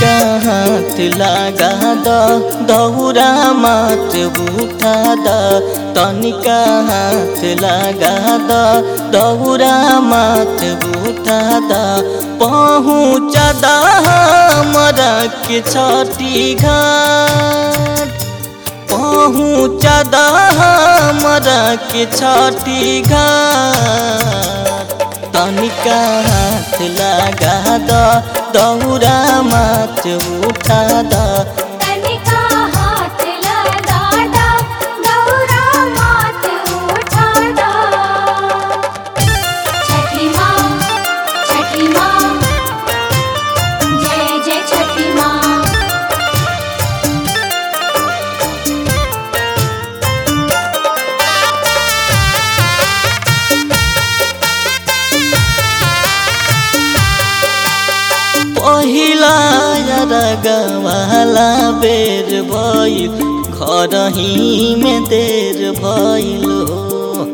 तनिका हाथ लगा द दौरा मात उठा द तनिका हाथ लगा द दौरा मात उठा द पहुँच द हमरा के छठी घाट पहुँच द हमरा के छठी घाट तनिका हाथ लगा द दौरा मात उठा द तनिका हाथ लगा दा गौरा मात उठा दा छठी माँ छठी माँ जय जय छठी माँ पहिला रगवाला बेर भइल घरही में देर भइल हो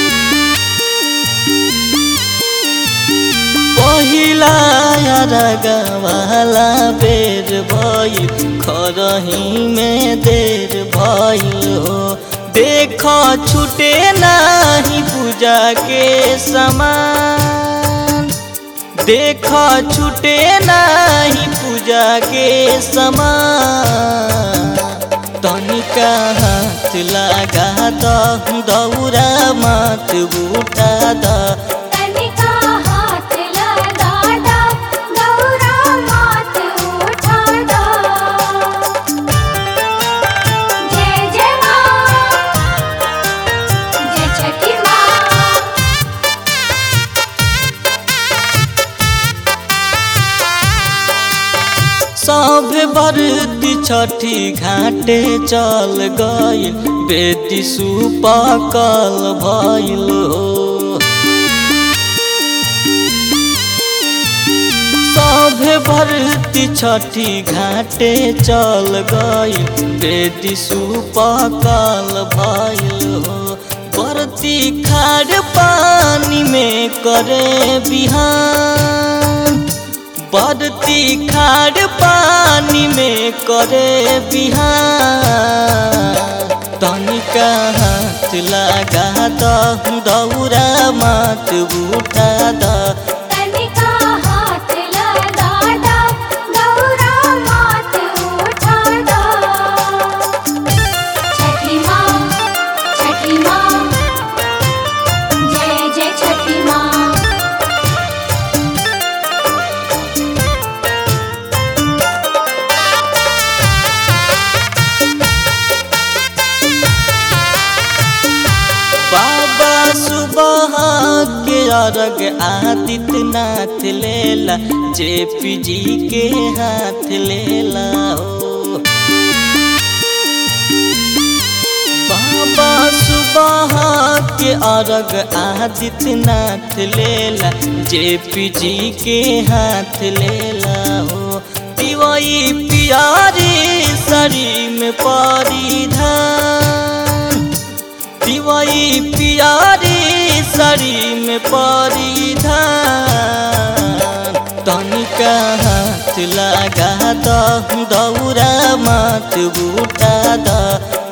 पहिला रगवाला बेर भइल घरही में देर भइल हो देख छुटे नाही पूजा के समान देख छुटे नाही पूजा के समान तनिका हाथ लगा द दौरा मात उठा द तनिका हाथ लगा दा गौरा मात उठा दा जय जय माँ जय छठी माँ सब बरती छठी घाटे चल गइल बेटी सुपकल भइल हो सब भरती छठी घाटे चल गइल बेटी सुपकल भइल हो बरती खार पानी में करे बिहान बदती खार पानी में करे बिहार तनिका हाथ लगा द दौरा मात उठा द तनिका हाथ लगा दा गौरा मात उठा दा छठी माँ छठी माँ जय जय छठी माँ बाबा सुबह के अर्घ आदित्यनाथ लेला जेपी जी के हाथ लेला हो बाबा सुबह के अर्घ आदित्यनाथ लेला जेपी जी के हाथ लेला हो दिवाई पियारी सरी में परिधान दिवाई पियारी सरी में परिधान तनिका हाथ लगा द दौरा मात उठा द